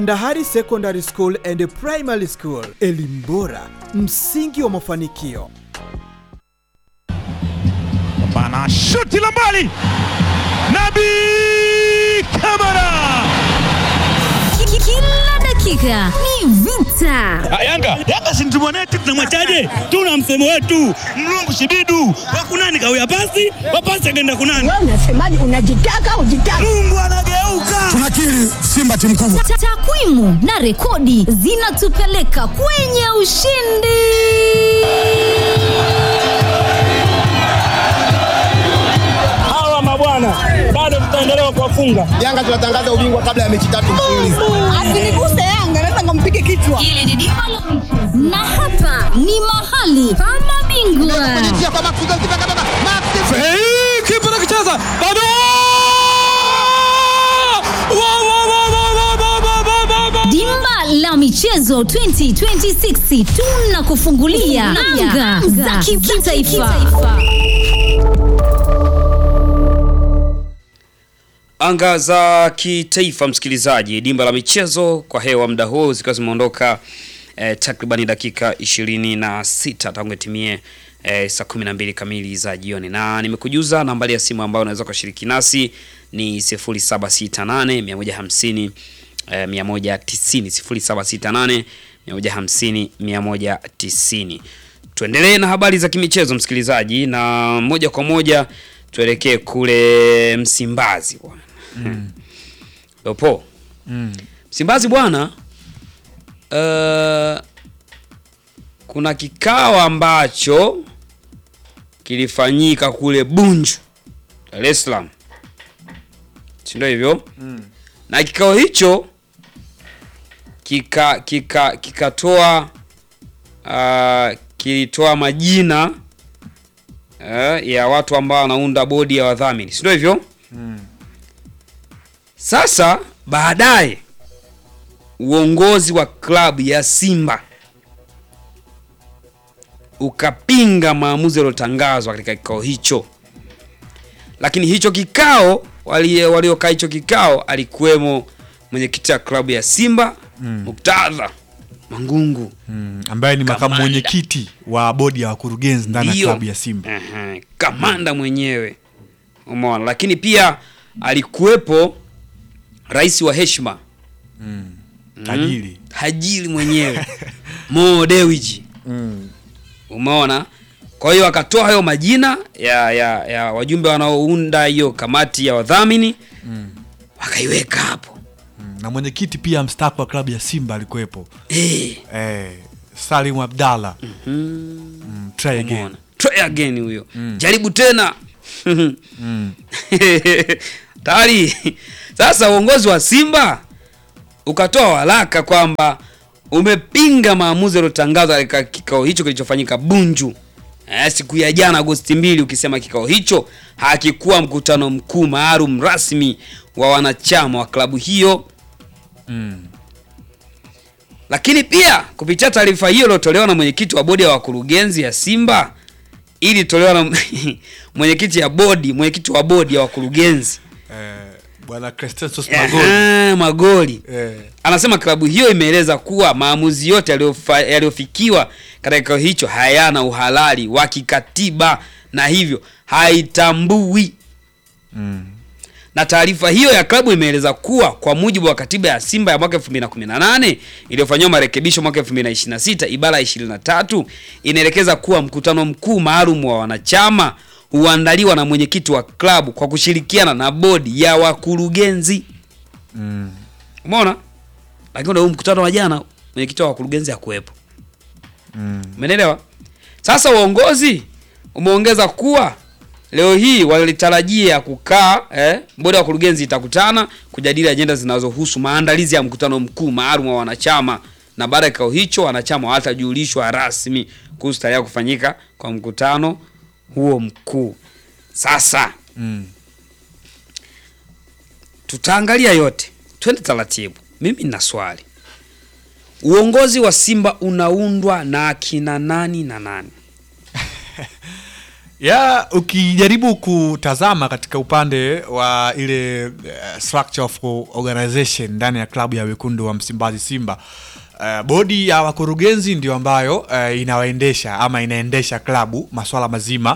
Ndahari Secondary School and Primary School, elimu bora, msingi wa mafanikio. Bana shuti la mbali, Nabi Kamara. Kila dakika ni vita. Yanga Yanga si mtumwa wetu, tunamwachaje? Tuna msemo wetu mlungu shibidu wakunani kawia pasi wapasi akaenda kunani. Wewe unasemaje? Unajitaka ujitaka? Mungu anageuka. tunakiri Simba timu kubwa. Ta- Takwimu na rekodi zinatupeleka kwenye ushindi. hawa mabwana bado tutaendelea kuwafunga. Yanga tunatangaza ubingwa kabla ya mechi tatu mfululizo. Asiniguse Yanga, naweza nikampige kichwa. Na hapa ni mahali pa mabingwa. Kipa anakicheza bado. Wa, wa, wa, wa, wa, wa, wa, wa, wa, wa. Dimba la michezo 2026 tunakufungulia anga za kitaifa. Anga za kitaifa, msikilizaji, dimba la michezo kwa hewa muda huu zikiwa zimeondoka eh, takribani dakika ishirini na sita tangu itimie eh, saa kumi na mbili kamili za jioni, na nimekujuza nambari ya simu ambayo unaweza kushiriki nasi ni 0768 150 eh, 190 0768 150 190. Tuendelee na habari za kimichezo msikilizaji, na moja kwa moja tuelekee kule Msimbazi bwana. Leopo. Msimbazi bwana, uh, kuna kikao ambacho kilifanyika kule Bunju, Dar es Salaam, si ndio hivyo? Na kikao hicho kika kika kikatoa uh, kilitoa majina uh, ya watu ambao wanaunda bodi ya wadhamini, si ndio hivyo? Sasa baadaye uongozi wa klabu ya Simba ukapinga maamuzi yaliyotangazwa katika kikao hicho, lakini hicho kikao wali- waliokaa hicho kikao alikuwemo mwenyekiti wa klabu ya Simba Muktadha Mangungu Mm, ambaye ni makamu Kamanda. mwenyekiti wa bodi ya wakurugenzi ndani ya Ndio. klabu ya Simba. Aha, kamanda mwenyewe umeona, lakini pia alikuwepo rais wa heshima Tajiri. tajiri mwenyewe Mo Dewji umeona. Kwa hiyo akatoa hayo majina ya, ya, ya wajumbe wanaounda hiyo kamati ya wadhamini wakaiweka hapo Mm, na mwenyekiti pia mstaafu wa klabu ya Simba alikuwepo eh, eh, Salim Abdalla mm, try again. umeona. Try again huyo jaribu tena tayari sasa uongozi wa Simba ukatoa waraka kwamba umepinga maamuzi yaliyotangazwa katika kikao hicho kilichofanyika Bunju eh, siku ya jana Agosti mbili, ukisema kikao hicho hakikuwa mkutano mkuu maalum rasmi wa wanachama wa klabu hiyo lakini pia kupitia taarifa hiyo iliyotolewa na mwenyekiti wa bodi ya wakurugenzi ya Simba ili tolewa na mwenyekiti ya bodi mwenyekiti wa bodi ya wakurugenzi Eh, bwana Crescensos Magoli Aha, Magoli eh, anasema klabu hiyo imeeleza kuwa maamuzi yote yaliyofa- yaliyofikiwa katika kikao hicho hayana uhalali wa kikatiba na hivyo haitambui na taarifa hiyo ya klabu imeeleza kuwa kwa mujibu wa katiba ya Simba ya mwaka 2018 iliyofanyiwa marekebisho mwaka 2026 ibara ya 23 inaelekeza kuwa mkutano mkuu maalum wa wanachama huandaliwa na mwenyekiti wa klabu kwa kushirikiana na bodi ya wakurugenzi. Umeona? Lakini ndio huu mkutano wa jana mwenyekiti wa wakurugenzi hakuwepo. Umeelewa? Sasa uongozi umeongeza kuwa leo hii walitarajia kukaa eh, bodi ya wakurugenzi itakutana kujadili ajenda zinazohusu maandalizi ya mkutano mkuu maalum wa wanachama, na baada ya kikao hicho wanachama watajulishwa rasmi kuhusu tarehe ya kufanyika kwa mkutano huo mkuu. Sasa mm, tutaangalia yote, twende taratibu. Mimi nina swali, uongozi wa Simba unaundwa na akina nani na nani? ya ukijaribu kutazama katika upande wa ile uh, structure of organization ndani ya klabu ya wekundu wa Msimbazi Simba uh, bodi ya wakurugenzi ndio ambayo uh, inawaendesha ama inaendesha klabu maswala mazima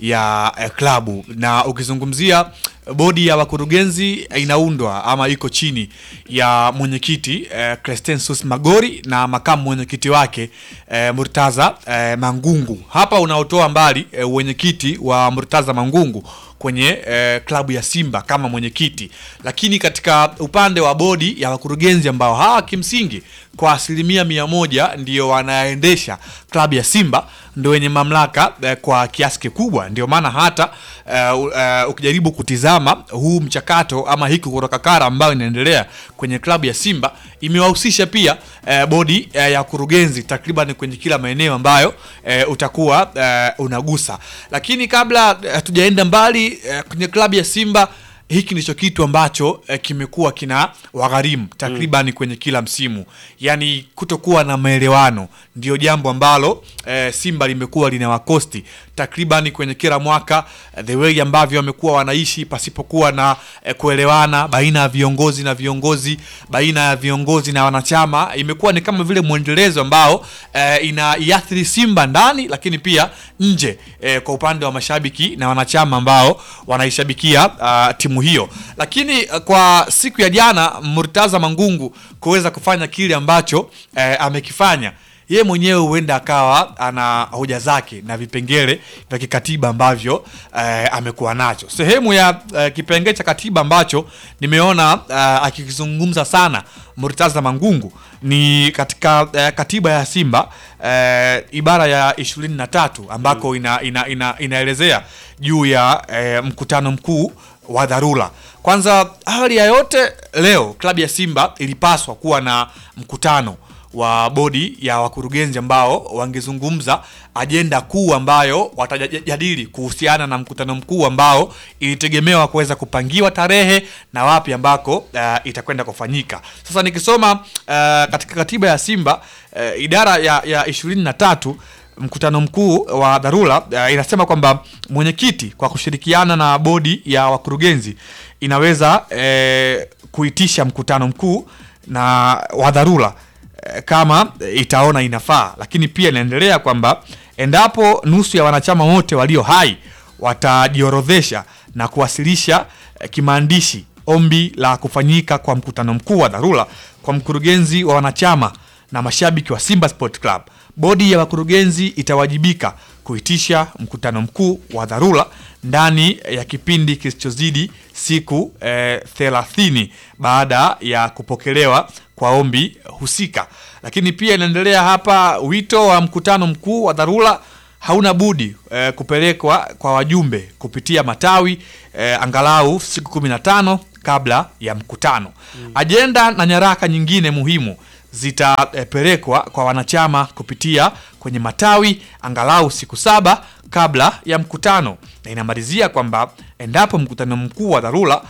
ya uh, klabu na ukizungumzia bodi ya wakurugenzi inaundwa ama iko chini ya mwenyekiti eh, Crescensus Magori na makamu mwenyekiti wake eh, Murtaza eh, Mangungu. Hapa unaotoa mbali eh, mwenyekiti wa Murtaza Mangungu kwenye eh, klabu ya Simba kama mwenyekiti, lakini katika upande wa bodi ya wakurugenzi ambao hawa kimsingi kwa asilimia mia moja ndio wanaendesha klabu ya Simba ndio wenye mamlaka eh, kwa kiasi kikubwa. Ndio maana hata eh, u- eh, ukijaribu kutizama huu mchakato ama hiki kurokakara ambayo inaendelea kwenye klabu ya Simba imewahusisha pia eh, bodi eh, ya kurugenzi takriban kwenye kila maeneo ambayo eh, utakuwa eh, unagusa. Lakini kabla eh, hatujaenda mbali eh, kwenye klabu ya Simba hiki ndicho kitu ambacho eh, kimekuwa kina wagharimu takriban kwenye kila msimu, yaani kutokuwa na maelewano ndio jambo ambalo eh, Simba limekuwa lina wakosti takriban kwenye kila mwaka eh, the way ambavyo wamekuwa wanaishi pasipokuwa na eh, kuelewana baina ya viongozi na viongozi, baina ya viongozi na wanachama, imekuwa ni kama vile mwendelezo ambao eh, inaiathiri Simba ndani, lakini pia nje eh, kwa upande wa mashabiki na wanachama ambao wanaishabikia uh, timu hiyo. Lakini uh, kwa siku ya jana Murtaza Mangungu kuweza kufanya kile ambacho eh, amekifanya ye mwenyewe huenda akawa ana hoja zake na vipengele vya kikatiba ambavyo eh, amekuwa nacho. Sehemu ya eh, kipengele cha katiba ambacho nimeona eh, akikizungumza sana Murtaza Mangungu ni katika eh, katiba ya Simba eh, ibara ya ishirini na tatu ambako ina, ina, ina, inaelezea juu ya eh, mkutano mkuu wa dharura. Kwanza, awali ya yote, leo klabu ya Simba ilipaswa kuwa na mkutano wa bodi ya wakurugenzi ambao wangezungumza ajenda kuu ambayo watajadili kuhusiana na mkutano mkuu ambao ilitegemewa kuweza kupangiwa tarehe na wapi ambako uh, itakwenda kufanyika. Sasa nikisoma uh, katika katiba ya Simba uh, idara ya, ya ishirini na tatu mkutano mkuu wa dharura uh, inasema kwamba mwenyekiti kwa kushirikiana na bodi ya wakurugenzi inaweza eh, kuitisha mkutano mkuu na wa dharura eh, kama itaona inafaa, lakini pia inaendelea kwamba endapo nusu ya wanachama wote walio hai watajiorodhesha na kuwasilisha eh, kimaandishi ombi la kufanyika kwa mkutano mkuu wa dharura kwa mkurugenzi wa wanachama na mashabiki wa Simba Sport Club, bodi ya wakurugenzi itawajibika kuitisha mkutano mkuu wa dharura ndani ya kipindi kisichozidi siku eh, thelathini baada ya kupokelewa kwa ombi husika. Lakini pia inaendelea hapa, wito wa mkutano mkuu wa dharura hauna budi eh, kupelekwa kwa wajumbe kupitia matawi eh, angalau siku 15 kabla ya mkutano. Ajenda na nyaraka nyingine muhimu zitapelekwa kwa wanachama kupitia kwenye matawi angalau siku saba kabla ya mkutano, na inamalizia kwamba endapo mkutano mkuu wa dharura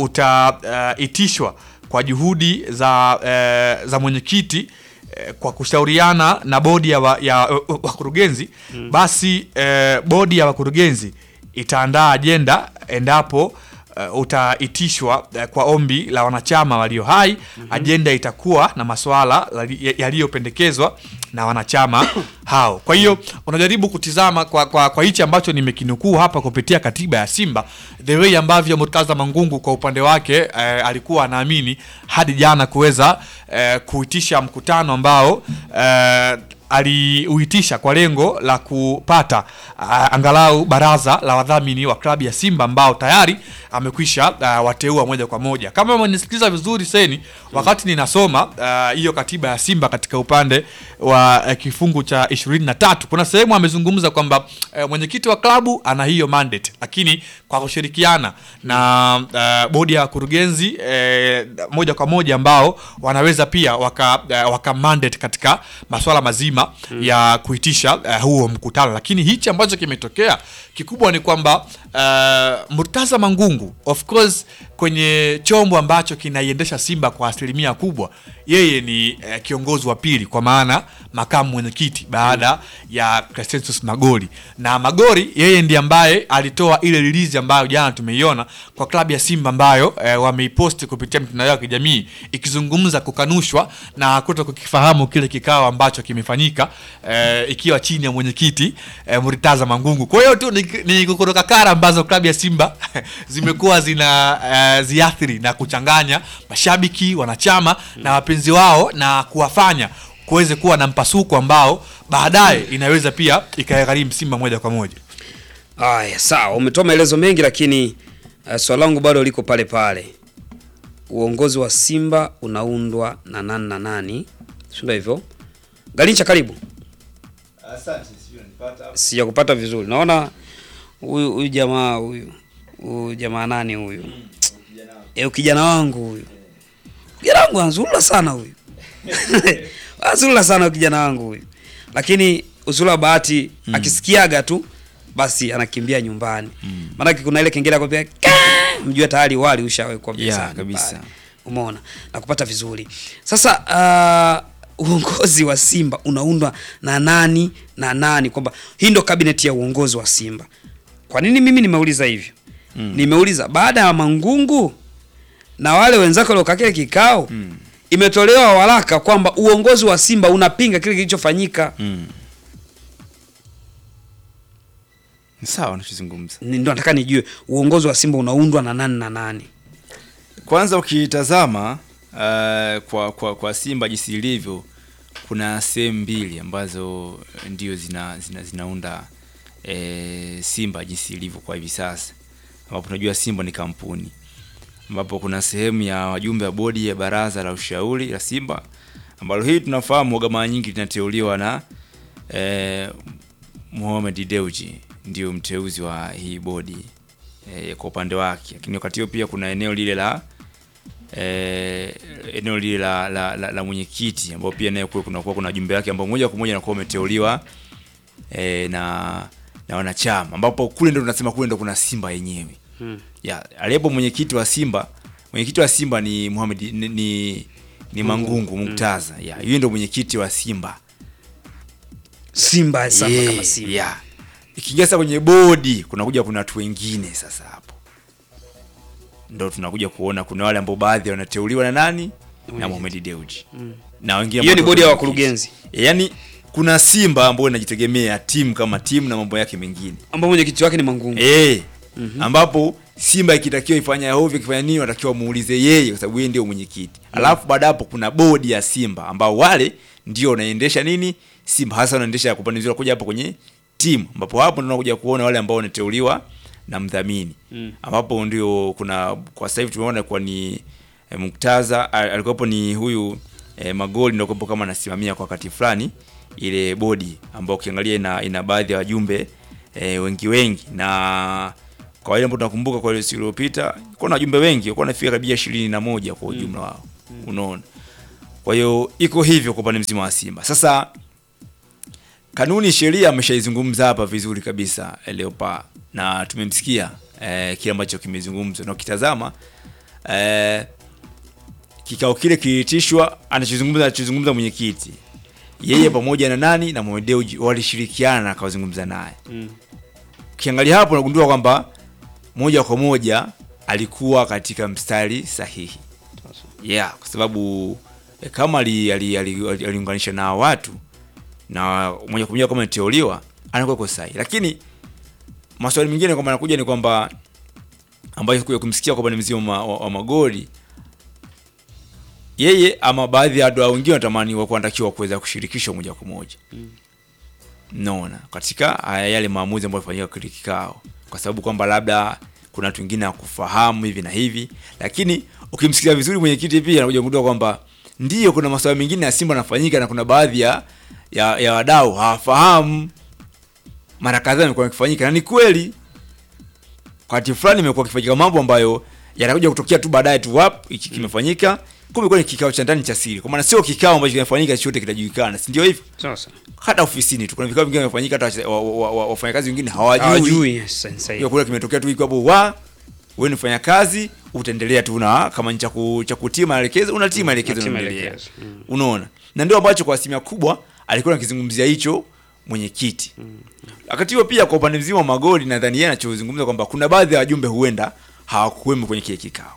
utaitishwa uh, kwa juhudi za, uh, za mwenyekiti eh, kwa kushauriana na bodi ya, wa, ya uh, wakurugenzi mm. basi eh, bodi ya wakurugenzi itaandaa ajenda endapo uh, utaitishwa uh, kwa ombi la wanachama walio hai mm -hmm. Ajenda itakuwa na masuala yali- yaliyopendekezwa na wanachama hao. Kwa hiyo unajaribu kutizama kwa, kwa, kwa hichi ambacho nimekinukuu hapa kupitia katiba ya Simba, the way ambavyo Murtaza Mangungu kwa upande wake eh, alikuwa anaamini hadi jana kuweza eh, kuitisha mkutano ambao eh, aliuitisha kwa lengo la kupata uh, angalau baraza la wadhamini wa klabu ya Simba ambao tayari amekwisha uh, wateua moja kwa moja. Kama umenisikiliza vizuri seni, wakati ninasoma uh, hiyo katiba ya Simba katika upande wa uh, kifungu cha 23 kuna sehemu amezungumza kwamba uh, mwenyekiti wa klabu ana hiyo mandate, lakini kwa kushirikiana na uh, bodi ya wakurugenzi uh, moja kwa moja ambao wanaweza pia waka, uh, waka mandate katika masuala mazima mm. ya kuitisha uh, huo mkutano, lakini hichi ambacho kimetokea kikubwa ni kwamba uh, Murtaza Mangungu of course kwenye chombo ambacho kinaiendesha Simba kwa asilimia kubwa, yeye ni uh, kiongozi wa pili kwa maana makamu mwenyekiti baada ya Crescentus Magori, na Magori yeye ndiye ambaye alitoa ile release ambayo jana tumeiona kwa klabu ya Simba ambayo eh, wameiposti kupitia mitandao yao ya kijamii ikizungumza kukanushwa na kuto kukifahamu kile kikao ambacho kimefanyika eh, ikiwa chini ya mwenyekiti eh, Murtaza Mangungu. Kwa hiyo tu ni, ni kukuruka kara ambazo klabu ya Simba zimekuwa zina eh, ziathiri na kuchanganya mashabiki, wanachama na wapenzi wao na kuwafanya kuweze kuwa na mpasuko ambao baadaye inaweza pia ikagharimu Simba moja kwa moja. Aya, sawa, umetoa maelezo mengi, lakini uh, swali langu bado liko pale pale. Uongozi wa Simba unaundwa na nani na nani? Sio hivyo? Galincha, karibu. Asante, sio nipata. Sijakupata vizuri. Naona huyu huyu jamaa huyu huyu jamaa nani huyu? Eh, kijana wangu huyu. Kijana wangu anzurula sana huyu. anzurula sana huyu kijana wangu huyu. Lakini uzuri wa bahati akisikiaga tu basi anakimbia nyumbani. Maanake kuna ile kengele akwambia mjue tayari wali ushawekwa Yeah, mezani kabisa. pale. Umeona? Na kupata vizuri. Sasa uh, uongozi wa Simba unaundwa na nani na nani, kwamba hii ndo kabineti ya uongozi wa Simba. Kwa nini mimi nimeuliza hivyo? Nimeuliza baada ya Mangungu na wale wenzake waliokaa kile kikao imetolewa waraka kwamba uongozi wa Simba unapinga kile kilichofanyika. Mm. Ni sawa unachozungumza. Ni- Ndo nataka nijue uongozi wa Simba unaundwa na nani na nani. Kwanza ukitazama uh, kwa, kwa, kwa Simba jinsi ilivyo, kuna sehemu mbili ambazo ndio zina, zina, zinaunda e, Simba jinsi ilivyo kwa hivi sasa, ambapo tunajua Simba ni kampuni, ambapo kuna sehemu ya wajumbe wa bodi ya baraza la ushauri la Simba ambalo hii tunafahamu waga mara nyingi linateuliwa na e, Mohamed Dewji ndio mteuzi wa hii bodi e, kwa upande wake, lakini wakati huo pia kuna eneo lile la eh, eneo lile la, la, la, la mwenyekiti ambao pia naye kule kunakuwa kuna jumbe yake ambao moja kwa moja anakuwa umeteuliwa eh, na na wanachama ambapo kule ndo tunasema kule ndo kuna Simba yenyewe Hmm. ya aliyepo mwenyekiti wa Simba mwenyekiti wa Simba ni Mohamed ni, ni, ni Mangungu Muktaza ya yeye ndo mwenyekiti wa Simba Simba sasa Yeah, kama Simba. yeah. Ikiingia sasa kwenye bodi kunakuja kuna watu wengine sasa hapo ndo tunakuja kuona kuna wale ambao baadhi wanateuliwa na nani na Mohamed Dewji na wengine Hiyo ni ambao bodi ya wanakuja- wakurugenzi. yaani kuna Simba ambayo inajitegemea timu kama timu na mambo yake mengine Ambao mwenyekiti wake ni Mangungu. eh ambapo Simba ikitakiwa ifanya ovyo ikifanya nini wanatakiwa muulize yeye kwa sababu yeye ndio mwenyekiti. Alafu baada hapo kuna bodi ya Simba ambao wale ndio wanaendesha nini Simba hasa wanaendesha kupandizwa kuja hapo kwenye timu ambapo hapo ndio tunakuja kuona wale ambao wanateuliwa na mdhamini. Ambapo ndio kuna kwa sasa hivi tumeona kwa ni eh, Muktaza al- alikuwepo ni huyu eh, Magoli ndio kuwepo kama anasimamia kwa wakati fulani ile bodi ambao ukiangalia ina, ina baadhi ya wajumbe eh, wengi wengi na kwa wale ambao tunakumbuka kwa ile siku iliyopita kuna wajumbe wengi walikuwa wanafika karibia ishirini na moja kwa ujumla wao unaona kwa hiyo iko hivyo kwa upande mzima wa Simba sasa kanuni sheria ameshaizungumza hapa vizuri kabisa eh, Leopa na tumemsikia eh, kile ambacho kimezungumzwa na ukitazama eh, kikao kile kiliitishwa anachozungumza anachozungumza mwenyekiti yeye pamoja na nani na Mohamed Dewji walishirikiana na akawazungumza naye ukiangalia hapo unagundua kwamba moja kwa moja alikuwa katika mstari sahihi yeah, kwa sababu eh, kama aliunganisha ali, ali, ali, aliunganisha na hawa watu na moja kwa moja kama ameteuliwa anakuwa iko sahihi, lakini maswali mengine kwamba anakuja ni kwamba ambayo kuja kumsikia kwamba ni mzima wa, wa, wa magoli yeye ama baadhi ya wadau wengine wanatamani wakuwa wanatakiwa kuweza kushirikishwa moja kwa moja naona katika haya yale maamuzi ambayo yafanyika kile kikao, kwa sababu kwamba labda kuna watu wengine hakufahamu hivi na hivi, lakini ukimsikia vizuri mwenyekiti pia anakuja kugundua kwamba ndiyo kuna masuala mengine ya Simba yanafanyika na kuna baadhi ya ya, ya wadau hawafahamu. Mara kadhaa imekuwa ikifanyika na ni kweli, wakati fulani imekuwa ikifanyika mambo ambayo yanakuja kutokea tu baadaye tu wap hiki kimefanyika kumbe kwa ni kikao cha ndani cha siri kwa maana sio kikao ambacho kinafanyika chochote kitajulikana si ndio hivyo Sasa. hata ofisini tu kuna vikao vingine vinafanyika hata wache- wa- wa- wa- wafanyakazi wengine hawajui Hawajui, yes, sasa hiyo kule kimetokea tu iko hapo wa wewe ni mfanyakazi utaendelea tu na kama ni cha ku- cha kutii maelekezo unatii maelekezo unatii unaendelea maelekezo, mm. unaona na ndio ambacho kwa asilimia kubwa alikuwa anakizungumzia hicho mwenyekiti wakati huo pia kwa upande mzima wa magoli nadhani yeye anachozungumza kwamba kuna baadhi ya wajumbe huenda hawakuwemo kwenye kile kikao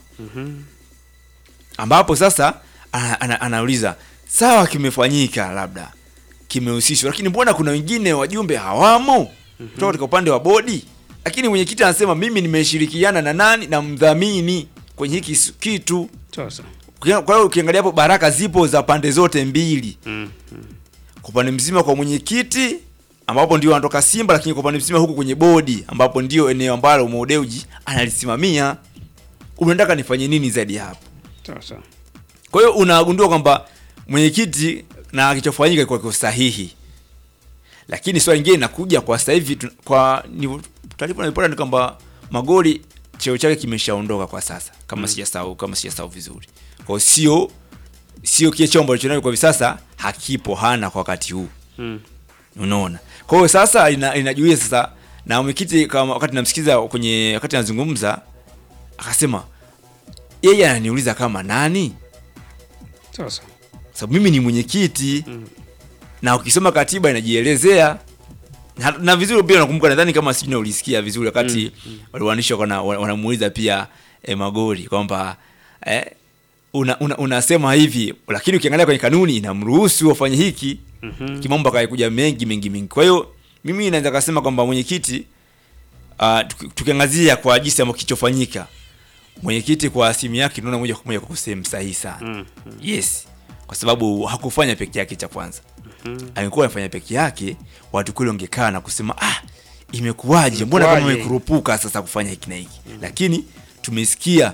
ambapo sasa ana, ana, anauliza sawa kimefanyika labda kimehusishwa lakini mbona kuna wengine wajumbe hawamo kutoka katika upande wa bodi lakini mwenyekiti anasema mimi nimeshirikiana na nani na mdhamini kwenye hiki s- kitu Sasa. Ukia- kwa hiyo ukiangalia hapo baraka zipo za pande zote mbili Mm. kwa upande mzima kwa mwenyekiti ambapo ndio anatoka Simba, lakini kwa upande mzima huku kwenye bodi ambapo ndio eneo ambalo Mo Dewji analisimamia. Unataka nifanye nini zaidi ya hapo? Sasa. Kwa hiyo unagundua kwamba mwenyekiti na kilichofanyika kwa kwa sahihi, lakini swali lingine inakuja kwa sasa hivi tu- kwa ni taarifa naipata ni kwamba Magoli cheo chake kimeshaondoka kwa sasa, kama mm. sijasahau kama sijasahau vizuri. Kwa hiyo sio sio kile chombo alichonacho kwa hivi sasa hakipo, hana kwa wakati huu Mm. unaona kwa hiyo sasa ina, inajuia sasa na mwenyekiti kama wakati namsikiza kwenye wakati anazungumza akasema yeye ananiuliza kama nani Sasa. sababu mimi ni mwenyekiti na ukisoma katiba inajielezea na, na vizuri pia nakumbuka nadhani kama sijui na ulisikia vizuri wakati mm, wale waandishi wana- wana- wanamuuliza pia eh, magori kwamba eh, una, una, unasema hivi lakini ukiangalia kwenye kanuni inamruhusu wafanye hiki Mhm. kimambo akaikuja mengi mengi mengi kwa hiyo mimi naweza kasema kwamba mwenyekiti uh, tukiangazia kwa jinsi ambacho kilichofanyika mwenyekiti kwa simu yake tunaona moja kwa moja kwa sehemu sahihi sana Mm. yes kwa sababu hakufanya peke yake cha kwanza Mhm. angekuwa anafanya peke yake watu kule wangekaa na kusema ah imekuwaje mbona kama Imekuwaje? imekurupuka sasa kufanya hiki na hiki lakini tumesikia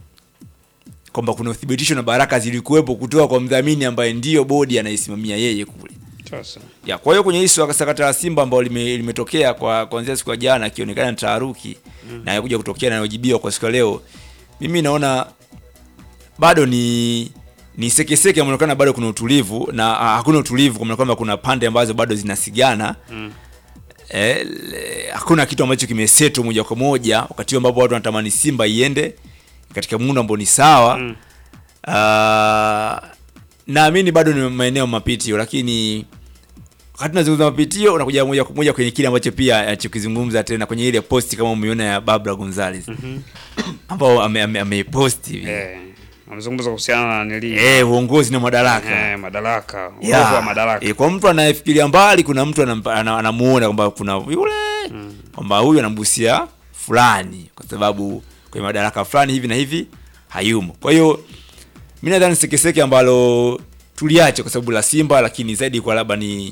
kwamba kuna uthibitisho na baraka zilikuwepo kutoka kwa mdhamini ambaye ndiyo bodi anaisimamia yeye kule Sasa. ya kwa hiyo kwenye hii swala- sakata la Simba ambao lime, limetokea kwa kuanzia siku ya jana akionekana taharuki Mm. na yakuja kutokea na inayojibiwa kwa siku ya leo, mimi naona bado ni ni sekeseke, inaonekana bado kuna utulivu na ah, hakuna utulivu, kwa maana kwamba kuna pande ambazo bado zinasigana Mm. eh, le- hakuna kitu ambacho kimeseto moja kwa moja, wakati huu ambapo watu wanatamani Simba iende katika muundo ambao ni sawa Mm. Ah, naamini bado ni maeneo mapitio, lakini wakati tunazungumza mapitio unakuja moja kwa moja kwenye kile ambacho pia alichokizungumza tena kwenye ile posti kama umeona ya Barbara Gonzalez Mhm. ambao ame- ame- ameiposti hivi Eh. Amezungumza kuhusiana na nili. eh, uongozi na madaraka Eh, madaraka. Uovu Yeah. wa madaraka. Eh, kwa mtu anayefikiria mbali kuna mtu anampa- ana- anamuona kwamba kuna yule kwamba huyu anambusia fulani kwa sababu kwenye madaraka fulani hivi na hivi hayumo kwa hiyo mi nadhani sekeseke ambalo tuliache kwa sababu la simba lakini zaidi kwa labda ni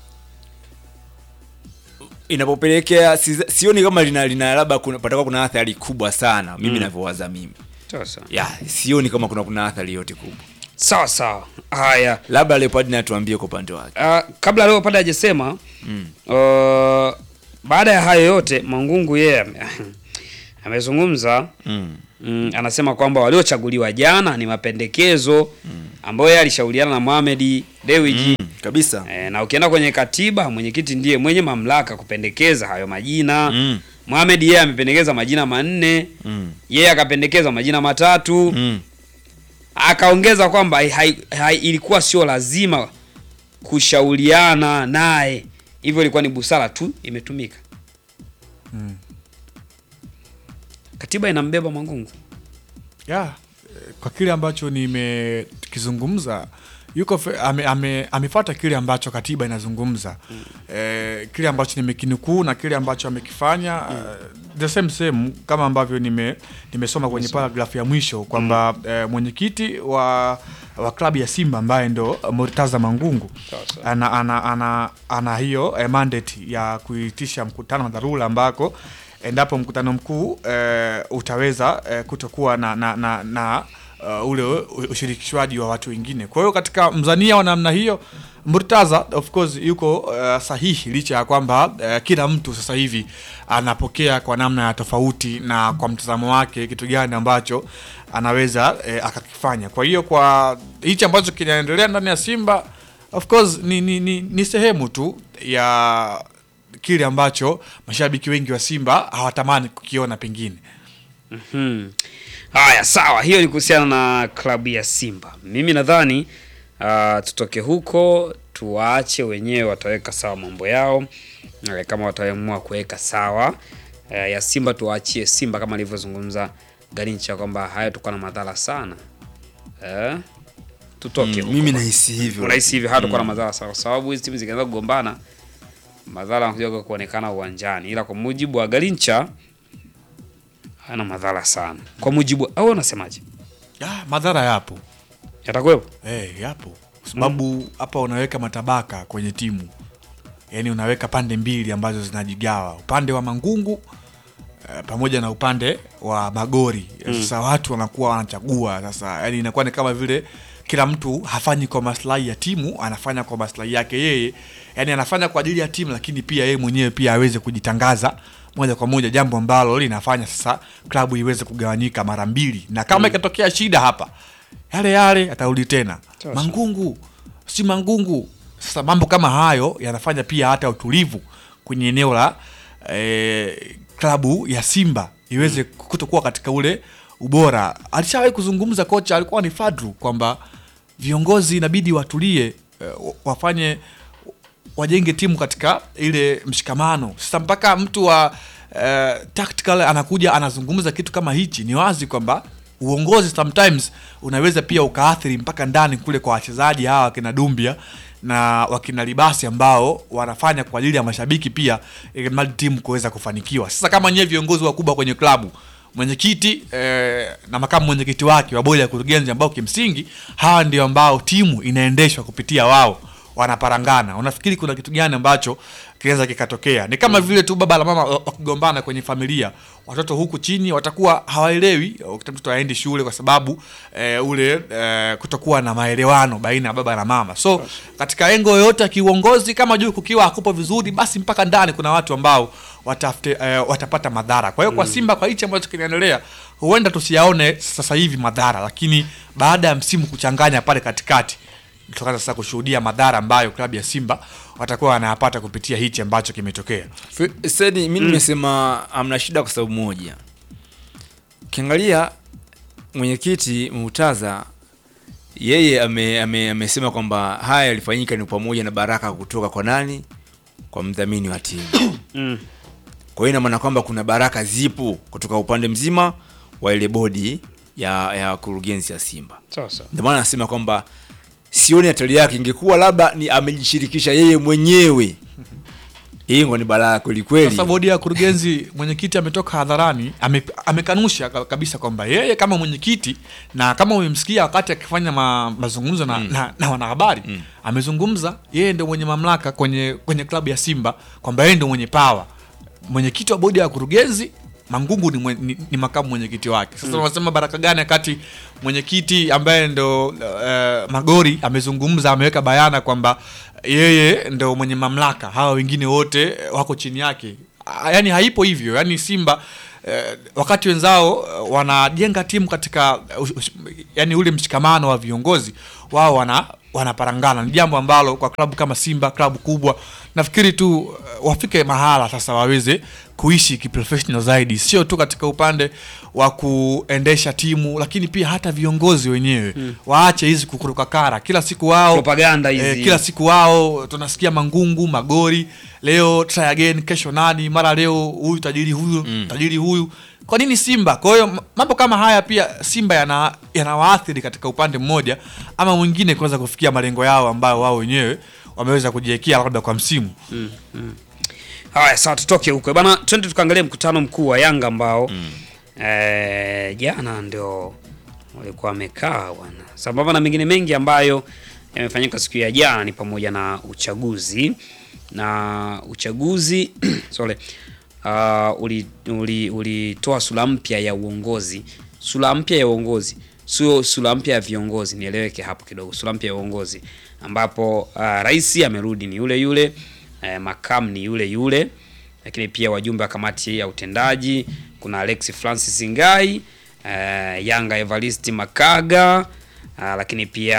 inapopelekea si- sioni kama lina, lina labda kuna- patakuwa kuna athari kubwa sana mimi Mm. navyowaza mimi Sasa. ya sioni kama kuna kuna athari yote kubwa Sawa sawa. Haya. labda Leopard naye atuambie kwa upande wake Uh, kabla leo pale hajasema Mm. uh, baada ya hayo yote Mangungu yeye ame- amezungumza Mm. mm, anasema kwamba waliochaguliwa jana ni mapendekezo ambayo yeye alishauriana na Mohamed Dewji Mm, kabisa e, na ukienda kwenye katiba mwenyekiti ndiye mwenye mamlaka kupendekeza hayo majina Mm. Mohamed yeye amependekeza majina manne Mm. yeye akapendekeza majina matatu Mm. akaongeza kwamba hai, hai, hai, ilikuwa sio lazima kushauriana naye, hivyo ilikuwa ni busara tu imetumika. Mm. Katiba inambeba Mangungu. ya eh, kwa kile ambacho nimekizungumza yuko fe- ame, ame, amefuata kile ambacho katiba inazungumza eh, kile ambacho nimekinukuu na kile ambacho amekifanya eh, the same same kama ambavyo nime nimesoma kwenye paragraph ya mwisho kwamba eh, mwenyekiti wa wa klabu ya Simba ambaye ndo Murtaza Mangungu Sasa. ana, ana, ana, ana hiyo eh, mandate ya kuitisha mkutano wa dharura ambako endapo mkutano mkuu eh, utaweza eh, kutokuwa na, na, na, na uh, ule u- ushirikishwaji wa watu wengine. Kwa hiyo katika mzania wa namna hiyo Murtaza of course yuko uh, sahihi licha ya kwamba uh, kila mtu sasa hivi anapokea kwa namna ya tofauti na kwa mtazamo wake kitu gani ambacho anaweza uh, akakifanya. Kwa hiyo kwa hichi ambacho kinaendelea ndani ya Simba of course ni, ni, ni, ni sehemu tu ya kile ambacho mashabiki wengi wa Simba hawatamani kukiona pengine. Hmm. Haya, sawa, hiyo ni kuhusiana na klabu ya Simba. Mimi nadhani uh, tutoke huko tuwaache wenyewe, wataweka sawa mambo yao Eh, kama wataamua kuweka sawa uh, ya Simba, tuwaachie Simba kama alivyozungumza Garincha kwamba haya tukuwa na madhara sana eh, tutoke Mm, huko. mimi nahisi hivyo. Unahisi hivyo hatakuwa na Mm. madhara sana, kwa sababu hizi timu zikianza kugombana madhara yanakuja kuonekana uwanjani, ila kwa mujibu wa Garincha hana madhara sana, kwa mujibu au unasemaje? Ah, madhara yapo Yatakuwepo? Eh, yapo kwa sababu hapa unaweka matabaka kwenye timu, yaani unaweka pande mbili ambazo zinajigawa, upande wa Mangungu eh, pamoja na upande wa Magori. Mm. Sasa watu wanakuwa wanachagua sasa, yani inakuwa ni kama vile kila mtu hafanyi kwa maslahi ya timu, anafanya kwa maslahi yake yeye, yani anafanya kwa ajili ya timu, lakini pia yeye mwenyewe pia aweze kujitangaza moja kwa moja, jambo ambalo linafanya sasa klabu iweze kugawanyika mara mbili, na kama Mm. ikatokea shida hapa yale yale atarudi tena Sasa. Mangungu si Mangungu. Sasa mambo kama hayo yanafanya pia hata utulivu kwenye eneo la eh, klabu ya Simba iweze kutokuwa katika ule ubora. Alishawahi kuzungumza kocha, alikuwa ni Fadru, kwamba viongozi inabidi watulie, eh, wafanye wajenge timu katika ile mshikamano. Sasa mpaka mtu wa eh, tactical anakuja anazungumza kitu kama hichi, ni wazi kwamba uongozi sometimes unaweza pia ukaathiri mpaka ndani kule kwa wachezaji hawa wakina Dumbia na wakina Libasi ambao wanafanya kwa ajili ya mashabiki pia, ili mradi timu kuweza kufanikiwa. Sasa kama nyewe viongozi wakubwa kwenye klabu mwenyekiti eh, na makamu mwenyekiti wake wa bodi ya kurugenzi ambao kimsingi hawa ndio ambao timu inaendeshwa kupitia wao wanaparangana unafikiri kuna kitu gani ambacho kinaweza kikatokea ni kama vile tu baba na mama wa- wakigombana kwenye familia watoto huku chini watakuwa hawaelewi wakati mtoto aendi shule kwa sababu eh, ule eh, kutokuwa na maelewano baina ya baba na mama so katika engo yoyote ya kiuongozi kama juu kukiwa hakupo vizuri basi mpaka ndani kuna watu ambao watafute, eh, watapata madhara kwa hiyo kwa Mm. simba kwa hichi ambacho kinaendelea huenda tusiyaone sasa hivi madhara lakini baada ya msimu kuchanganya pale katikati tukaanza sasa kushuhudia madhara ambayo klabu ya Simba watakuwa wanayapata kupitia hichi ambacho kimetokea. F- Sedi, mi nimesema amna shida kwa sababu moja. Ukiangalia mwenyekiti Murtaza yeye ame, ame, amesema kwamba haya yalifanyika ni pamoja na baraka kutoka kwa nani? Kwa mdhamini wa timu. Mm. Kwa hiyo ina maana kwamba kuna baraka zipo kutoka upande mzima wa ile bodi ya ya kurugenzi ya Simba. Sasa. Ndio maana nasema kwamba sioni hatari yake, ingekuwa labda ni amejishirikisha yeye mwenyewe. Hii ngo ni balaa kweli kweli. Sasa bodi ya kurugenzi, mwenyekiti ametoka hadharani ame, amekanusha ka- kabisa kwamba yeye kama mwenyekiti na kama umemsikia wakati akifanya ma, mazungumzo na, na, na wanahabari amezungumza yeye ndio mwenye mamlaka kwenye kwenye klabu ya Simba kwamba yeye ndio mwenye power. Mwenyekiti wa bodi ya kurugenzi Mangungu ni, mwe, ni, ni makamu mwenyekiti wake. Sasa Mm. unasema baraka gani wakati mwenyekiti ambaye ndo uh, Magori amezungumza ameweka bayana kwamba yeye ndo mwenye mamlaka, hawa wengine wote eh, wako chini yake. Ah, Yaani haipo hivyo. Yaani Simba eh, wakati wenzao eh, wanajenga timu katika uh, ush- yani ule mshikamano wa viongozi wao wana wanaparangana. Ni jambo ambalo kwa klabu kama Simba, klabu kubwa, nafikiri tu uh, wafike mahala sasa waweze kuishi kiprofessional zaidi, sio tu katika upande wa kuendesha timu, lakini pia hata viongozi wenyewe Mm. waache hizi kukuruka kara kila siku wao Propaganda hizi. eh, kila siku wao tunasikia mangungu magori, leo try again, kesho nani, mara leo huyu tajiri huyu tajiri huyu. Kwa nini Simba? Kwa hiyo m- mambo kama haya pia Simba yana yanawaathiri katika upande mmoja ama mwingine kuweza kufikia malengo yao ambayo wao wenyewe wameweza kujiwekea labda kwa msimu. Mm, mm. Haya, sawa, tutoke huko bana, twende tukaangalie mkutano mkuu wa Yanga ambao eh, jana ndio walikuwa wamekaa bwana, sambamba na mengine mengi ambayo yamefanyika siku ya jana, ni pamoja na uchaguzi na uchaguzi sorry, uh, ulitoa uli, ulitoa sura mpya ya uongozi, sura mpya ya uongozi sio sura mpya ya viongozi, nieleweke hapo kidogo, sura mpya ya uongozi ambapo uh, rais amerudi ni yule yule, uh, makamu ni yule yule, lakini pia wajumbe wa kamati ya utendaji kuna Alex Francis Ngai, uh, Yanga Evaristi Makaga, uh, lakini pia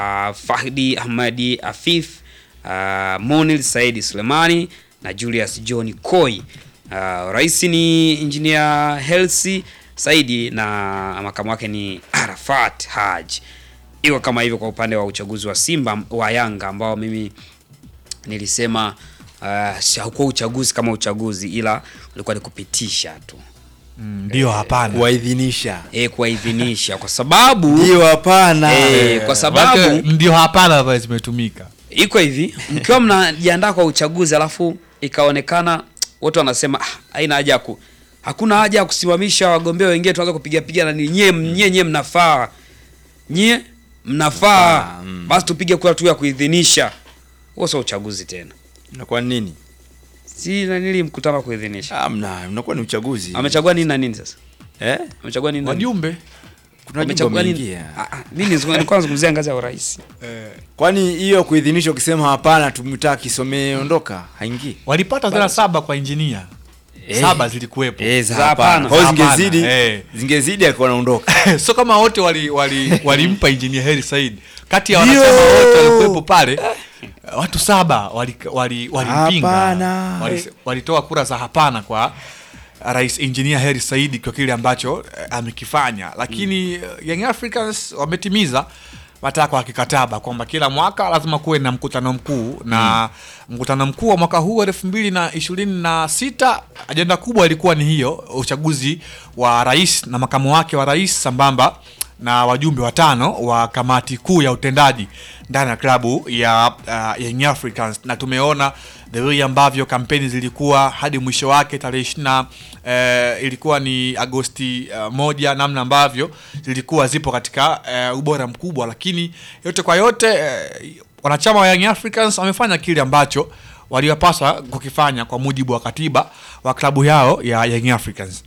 Fahdi Ahmadi Afif, uh, Monil Saidi Sulemani na Julius John Koi. Uh, rais ni engineer Helsi Saidi na makamu wake ni Arafat Haji. Iko kama hivyo kwa upande wa uchaguzi wa Simba wa Yanga ambao mimi nilisema uh, haukuwa uchaguzi kama uchaguzi, ila ulikuwa ni kupitisha tu Mm, ndio hapana. kuwaidhinisha e, kuwaidhinisha kwa sababu ndio hapana e, kwa sababu Maana ndio hapana ambayo zimetumika. iko hivi, mkiwa mnajiandaa kwa uchaguzi alafu ikaonekana watu wanasema ah, haina haja ya ku hakuna haja ya kusimamisha wagombea wengine, tuanze kupiga piga na nini, nyie nyie nyie mnafaa nyie mnafaa, basi tupige kura tu ya kuidhinisha. Huo sio uchaguzi tena, inakuwa nini si nanili mkutano wa kuidhinisha. amna unakuwa ni uchaguzi Amechagua nini na nini sasa? eh Amechagua nini na nini? Wajumbe kuna wajumbe Amechagua nini? wameingia. Ah, ah, Mimi nilikuwa nilikuwa nazungumzia ngazi ya urais. kwani hiyo kuidhinisha ukisema hapana tumtaki somee ondoka haingii walipata zera saba kwa injinia. Eh. Saba zilikuwepo. eh za Za hapana hapana. kwa hiyo Za hapana, zingezidi eh. zingezidi akiwa anaondoka so kama wote wali wali walimpa engineer Heri Said kati ya Ndio. wanachama wote walikuwepo pale watu saba walimpinga wali, walimpinga. Hapana. wali, walitoa kura za hapana kwa rais engineer Heri Said kwa kile ambacho eh, amekifanya lakini eh, Young Africans wametimiza matakwa ya kikataba kwamba kila mwaka lazima kuwe na mkutano mkuu na mkutano mkuu wa mwaka huu elfu mbili na ishirini na sita ajenda kubwa ilikuwa ni hiyo uchaguzi wa rais na makamu wake wa rais sambamba na wajumbe watano wa kamati kuu ya utendaji ndani ya klabu ya uh, Young Africans na tumeona the way ambavyo kampeni zilikuwa hadi mwisho wake tarehe ishirina uh, ilikuwa ni Agosti uh, moja, namna ambavyo zilikuwa zipo katika uh, ubora mkubwa, lakini yote kwa yote uh, wanachama wa Young Africans wamefanya kile ambacho waliwapaswa kukifanya kwa mujibu wa katiba wa klabu yao ya Young Africans.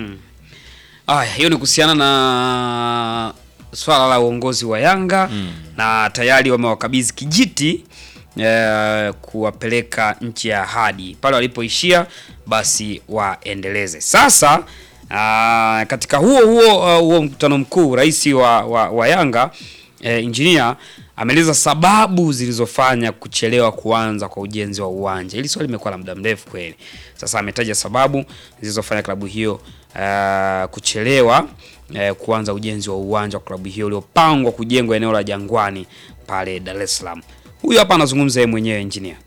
Aya, hiyo ni kuhusiana na swala la uongozi wa Yanga na tayari wamewakabidhi kijiti eh, kuwapeleka nchi ya ahadi pale walipoishia, basi waendeleze sasa. ah, katika huo huo ah, huo mkutano mkuu, rais wa, wa, wa Yanga eh, injinia ameeleza sababu zilizofanya kuchelewa kuanza kwa ujenzi wa uwanja. Hili swali limekuwa la muda mrefu kweli. Sasa ametaja sababu zilizofanya klabu hiyo ah, kuchelewa eh, kuanza ujenzi wa uwanja wa klabu hiyo uliopangwa kujengwa eneo la Jangwani pale Dar es Salaam. Huyu hapa anazungumza yeye mwenyewe engineer.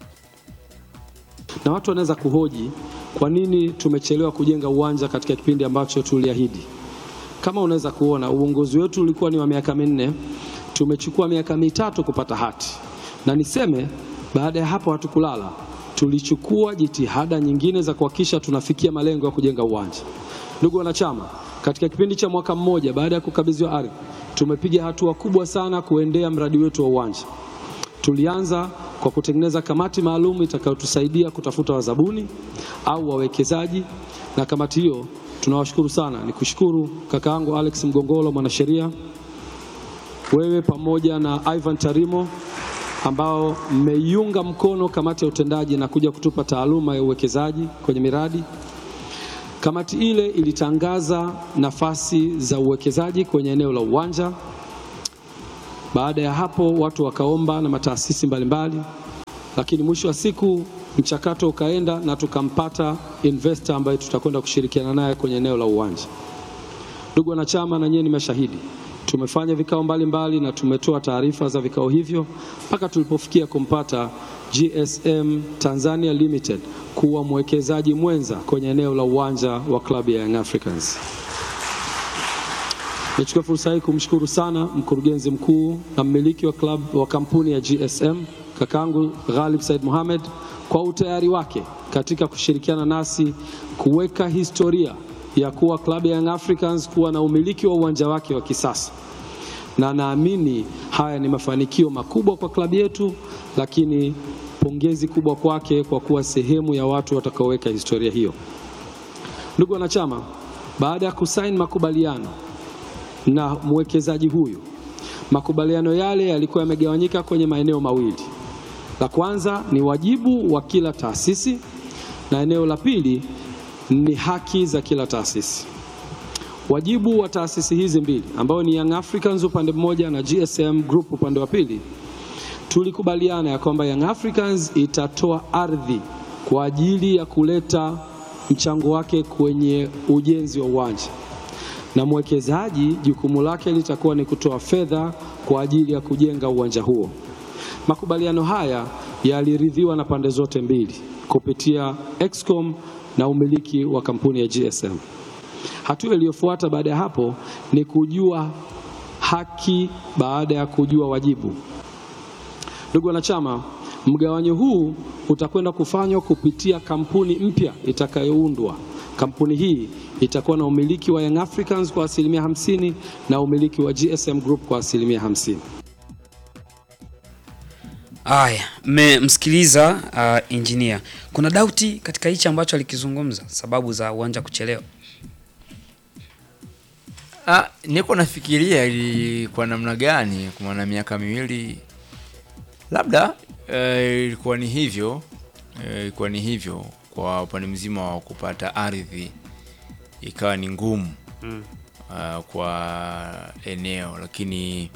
na watu wanaweza kuhoji kwa nini tumechelewa kujenga uwanja katika kipindi ambacho tuliahidi. Kama unaweza kuona uongozi wetu ulikuwa ni wa miaka minne, tumechukua miaka mitatu kupata hati, na niseme baada ya hapo hatukulala, tulichukua jitihada nyingine za kuhakikisha tunafikia malengo ya kujenga uwanja. Ndugu wanachama, katika kipindi cha mwaka mmoja baada ya kukabidhiwa ardhi, tumepiga hatua kubwa sana kuendea mradi wetu wa uwanja. Tulianza kwa kutengeneza kamati maalum itakayotusaidia kutafuta wazabuni au wawekezaji, na kamati hiyo tunawashukuru sana. Ni kushukuru kaka yangu Alex Mgongolo, mwanasheria, wewe pamoja na Ivan Tarimo ambao mmeiunga mkono kamati ya utendaji na kuja kutupa taaluma ya uwekezaji kwenye miradi. Kamati ile ilitangaza nafasi za uwekezaji kwenye eneo la uwanja. Baada ya hapo watu wakaomba na mataasisi mbalimbali, lakini mwisho wa siku mchakato ukaenda na tukampata investor ambaye tutakwenda kushirikiana naye kwenye eneo la uwanja. Ndugu wanachama, na nyie ni mashahidi, tumefanya vikao mbalimbali na tumetoa taarifa za vikao hivyo mpaka tulipofikia kumpata GSM Tanzania Limited kuwa mwekezaji mwenza kwenye eneo la uwanja wa klabu ya Young Africans. Nichukue fursa hii kumshukuru sana mkurugenzi mkuu na mmiliki wa club wa kampuni ya GSM kakangu Ghalib Said Mohamed kwa utayari wake katika kushirikiana nasi kuweka historia ya kuwa klabu ya Young Africans kuwa na umiliki wa uwanja wake wa kisasa, na naamini haya ni mafanikio makubwa kwa klabu yetu, lakini pongezi kubwa kwake kwa kuwa sehemu ya watu watakaoweka historia hiyo. Ndugu wanachama, baada ya kusaini makubaliano na mwekezaji huyu, makubaliano yale yalikuwa yamegawanyika kwenye maeneo mawili. La kwanza ni wajibu wa kila taasisi na eneo la pili ni haki za kila taasisi. Wajibu wa taasisi hizi mbili ambao ni Young Africans upande mmoja na GSM Group upande wa pili, tulikubaliana ya kwamba Young Africans itatoa ardhi kwa ajili ya kuleta mchango wake kwenye ujenzi wa uwanja na mwekezaji jukumu lake litakuwa ni kutoa fedha kwa ajili ya kujenga uwanja huo. Makubaliano haya yaliridhiwa na pande zote mbili kupitia Excom na umiliki wa kampuni ya GSM. Hatua iliyofuata baada ya hapo ni kujua haki baada ya kujua wajibu. Ndugu wanachama, mgawanyo huu utakwenda kufanywa kupitia kampuni mpya itakayoundwa. Kampuni hii itakuwa na umiliki wa Young Africans kwa asilimia hamsini na umiliki wa GSM Group kwa asilimia hamsini. Haya, mmemsikiliza uh, engineer. Kuna dauti katika hichi ambacho alikizungumza, sababu za uwanja kuchelewa. Ah, niko nafikiria ili kwa namna gani, kwa maana miaka miwili labda eh, ilikuwa ni hivyo eh, ilikuwa ni hivyo kwa upande mzima wa kupata ardhi ikawa ni ngumu Mm. ah, kwa eneo, lakini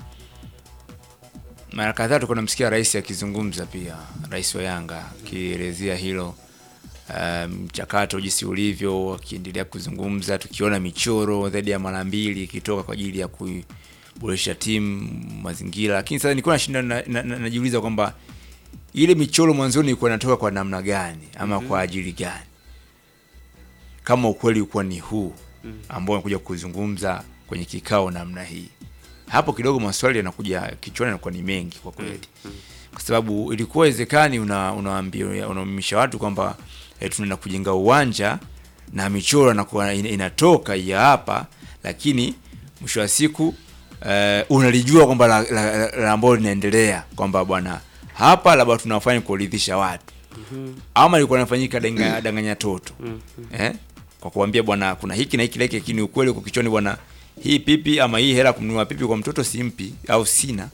mara kadhaa tulikuwa namsikia rais akizungumza pia, rais wa Yanga akielezea hilo ah, mchakato jinsi ulivyo, akiendelea kuzungumza, tukiona michoro zaidi ya mara mbili ikitoka kwa ajili ya kuboresha timu mazingira. Lakini sasa nilikuwa nashinda na- na- na- najiuliza kwamba ile michoro mwanzoni ilikuwa inatoka kwa namna gani ama kwa ajili gani, kama ukweli ulikuwa ni huu ambao anakuja kuzungumza kwenye kikao namna hii. Hapo kidogo maswali yanakuja kichwani, yanakuwa ni mengi kwa kweli kwa sababu ilikuwa wezekani una unaambia unaumisha watu kwamba eh, tunaenda kujenga uwanja na michoro inakuwa ina- inatoka ya hapa, lakini mwisho wa siku eh, unalijua kwamba la, la, la, la ambalo linaendelea kwamba bwana hapa labda tunafanya kuridhisha watu ama ilikuwa inafanyika danga, danganya toto eh? kwa kuambia bwana kuna hiki na hiki na hiki, lakini ukweli uko kichwani bwana, hii pipi ama hii hela kununua pipi kwa mtoto simpi au sina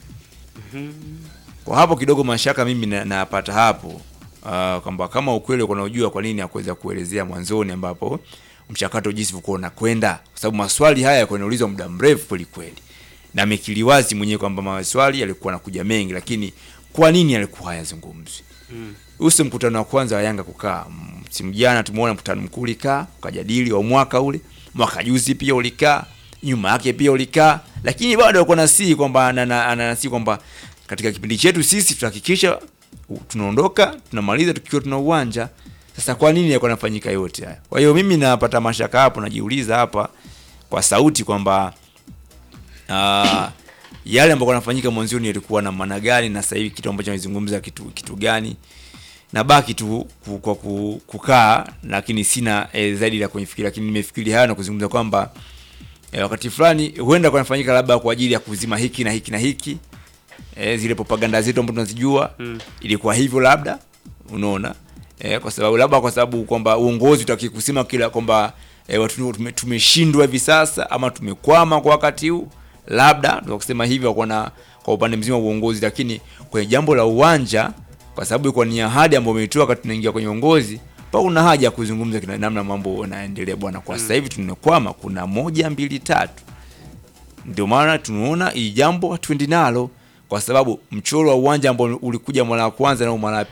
kwa hapo kidogo mashaka mimi na- napata hapo uh, kwamba kama ukweli uko unajua kwa nini hakuweza kuelezea mwanzoni ambapo mchakato jinsi ulikuwa unakwenda, kwa sababu maswali haya yalikuwa yanaulizwa muda mrefu kweli kweli, na amekiri wazi mwenyewe kwamba maswali yalikuwa yanakuja mengi, lakini kwa nini yalikuwa hayazungumzwi? Huu si mkutano wa kwanza wa Yanga kukaa. Msimu jana tumeona mkutano mkuu ulikaa ukajadili wa mwaka ule, mwaka juzi pia ulikaa, nyuma yake pia ulikaa, lakini bado alikuwa nasihi kwamba ana- ananasihi kwamba katika kipindi chetu sisi tutahakikisha u- tunaondoka tunamaliza tukiwa tuna uwanja. Sasa kwa nini yalikuwa yanafanyika yote haya? Kwa hiyo mimi napata mashaka hapo, najiuliza hapa kwa sauti kwamba ah, yale ambayo yanafanyika mwanzoni yalikuwa na maana gani, na sasa hivi kitu ambacho anazungumza kitu kitu gani? Nabaki tu ku- kwa ku- kukaa, lakini sina eh, zaidi la kufikiria, lakini nimefikiri hayo na kuzungumza kwamba eh, wakati fulani huenda kunafanyika labda kwa ajili ya kuzima hiki na hiki na hiki eh, zile propaganda zetu ambazo tunazijua Mm. ilikuwa hivyo labda unaona eh, kwa sababu labda kwa sababu kwamba uongozi utaki kusema kila kwamba eh, watu tume- tumeshindwa hivi sasa ama tumekwama kwa wakati huu labda ndio kusema hivyo kwa na kwa upande mzima wa uongozi, lakini kwenye jambo la uwanja, kwa sababu ilikuwa ni ahadi ambayo umeitoa wakati tunaingia kwenye uongozi, pa kuna haja ya kuzungumza kina namna mambo yanaendelea bwana. Kwa sasa hivi tumekwama, kuna moja mbili tatu, ndio maana tunaona hii jambo hatuendi nalo, kwa sababu mchoro wa uwanja ambao ulikuja mara ya kwanza na mara ya